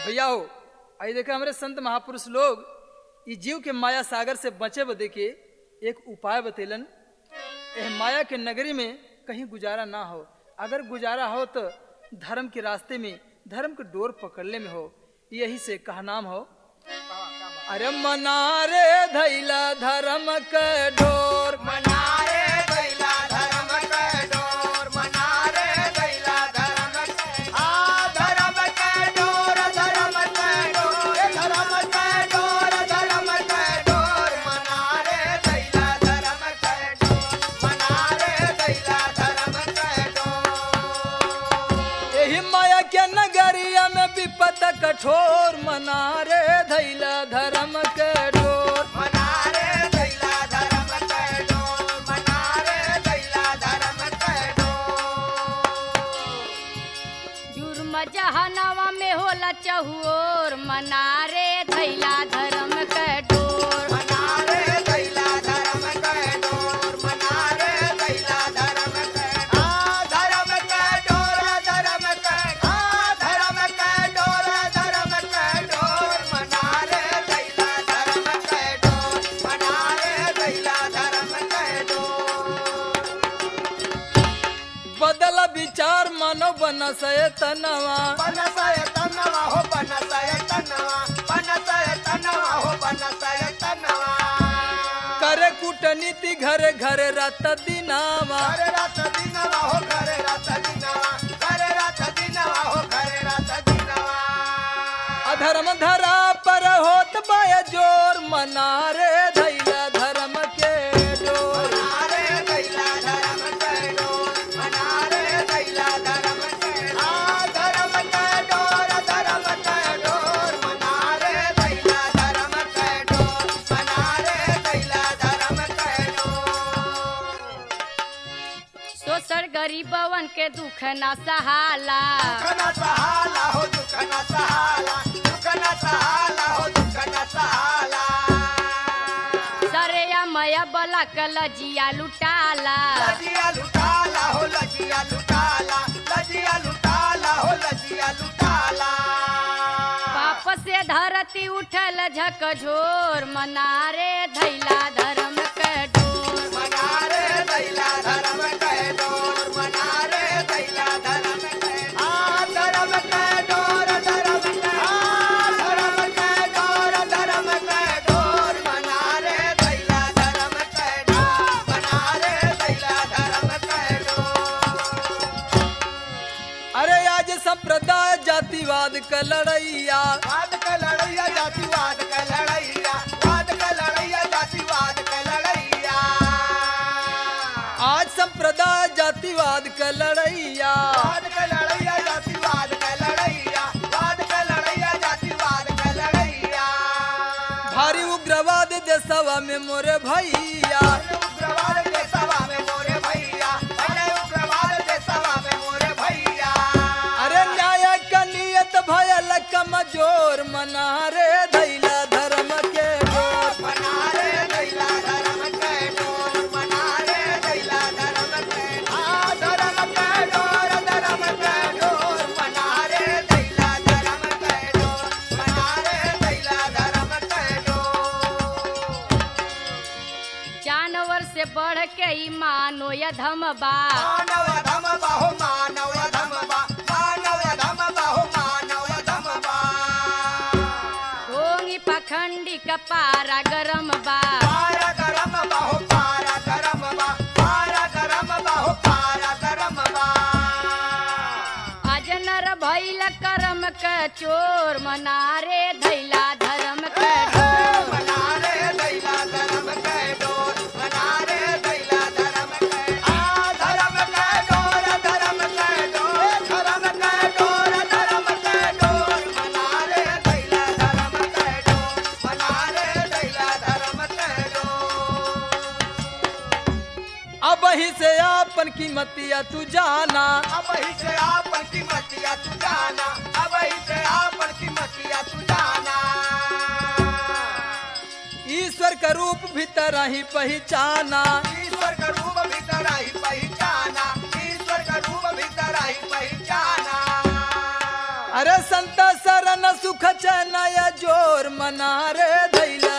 भैया हो आई देखा हमारे संत महापुरुष लोग ई जीव के माया सागर से बचे बदे के एक उपाय बतेलन एह माया के नगरी में कहीं गुजारा ना हो अगर गुजारा हो तो धर्म के रास्ते में धर्म के डोर पकड़ने में हो यही से कहा नाम हो अरे मनारे धैला धर्म के डोर मनारे दैला धर्म के डोर मनारे दैला धर्म के आ धर्म के डोर धर्म के डोर धर्म के डोर धर्म के डोर मनारे दैला धर्म के डोर मनारे दैला धर्म के डोर यही माया के नगरिया में विपत कठोर मनारे धैला धर्म के डोर मनारे दैला धर्म के डोर मनारे दैला धर्म के डोर जुर्म जहनवा में होला चहुओर मनारे धैला धर्म के डोर मनारे दैला धर्म के डोर मनारे दैला धर्म के आ धर्म के डोर धर्म के आ धर्म के डोर धर्म के डोर मनारे दैला धर्म के डोर मनारे दैला धर्म के डोर बदल विचार मानो बनसय तनवा बनसय तनवा हो बनसय तनवा बनसय तनवा हो बनसय तनवा करे कूटनीति घरे घरे रत दिनावा घरे रात दिनवा हो घरे रात दिनवा घरे रात दिनवा हो घरे रात दिनवा अधर्म धरा पर होत बाय जोर मनारे धैला धर्म के डोर मनारे दैला धर्म के डोर मनारे दैला धर्म के आ धर्म के डोर धर्म के डोर मनारे दैला धर्म के डोर मनारे दैला धर्म के डोर सोसर गरीबवन के दुख ना सहाला दुखना सहाला हो दुखना सहाला दुखना सहाला हो दुखना सहाला सरेया मया बला कलजिया लुटाला लजिया लुटाला हो लजिया लुटाला लजिया लुटाला हो लजिया लुटाला पाप से धरती उठल झकझोर मनारे धैला धर्म के डोर मनारे दैला धर्म के डोर मनारे दैला धर्म के आ धर्म के डोर धर्म के आ धर्म के डोर धर्म के डोर मनारे दैला धर्म के डोर मनारे दैला धर्म के डोर अरे आज संप्रदाय जातिवाद का लड़ैया वाद का लड़ैया जातिवाद का लड़ैया वाद का लड़ैया जातिवाद का लड़ैया आज संप्रदाय जातिवाद का लड़ैया वाद का लड़ैया जातिवाद का लड़ैया वाद का लड़ैया जातिवाद का लड़ैया भारी उग्रवाद देशवा में मोरे भैया अरे उग्रवाद के सभा में मोरे भैया अरे उग्रवाद के सभा में मोरे भैया अरे न्याय का नियत भयल कमजोर मनारे धैला धर्म के डोर मनारे दैला धर्म के डोर मनारे दैला धर्म के आ धर्म के डोर धर्म के डोर मनारे दैला धर्म के डोर मनारे दैला धर्म के डोर जानवर से बढ़ के ही मानो या धम बा मानव धम बाहो मानव धम बा मानव धम बाहो मानव धम बा ढोंगी पखंडी कपारा गरम बा पारा गरम बाहो पारा गरम बा पारा गरम बाहो पारा गरम बा अजनर भैल करम के चोर मनारे धैला धर्म के डोर मनारे दैला धर्म के डोर मनारे दैला धर्म के आ धर्म के डोर धर्म के डोर धर्म के डोर धर्म के डोर मनारे दैला धर्म के डोर मनारे दैला धर्म के डोर अब ही से आपन कीमतिया तू जाना अब ही से आपन की मतिया तू जाना अब ही से आपन की मतिया तू जाना ईश्वर का रूप भीतर ही पहचाना ईश्वर का रूप भीतर ही पहचाना ईश्वर का रूप भीतर ही पहचाना अरे संत सरन सुख चनय जोर मना रे धैला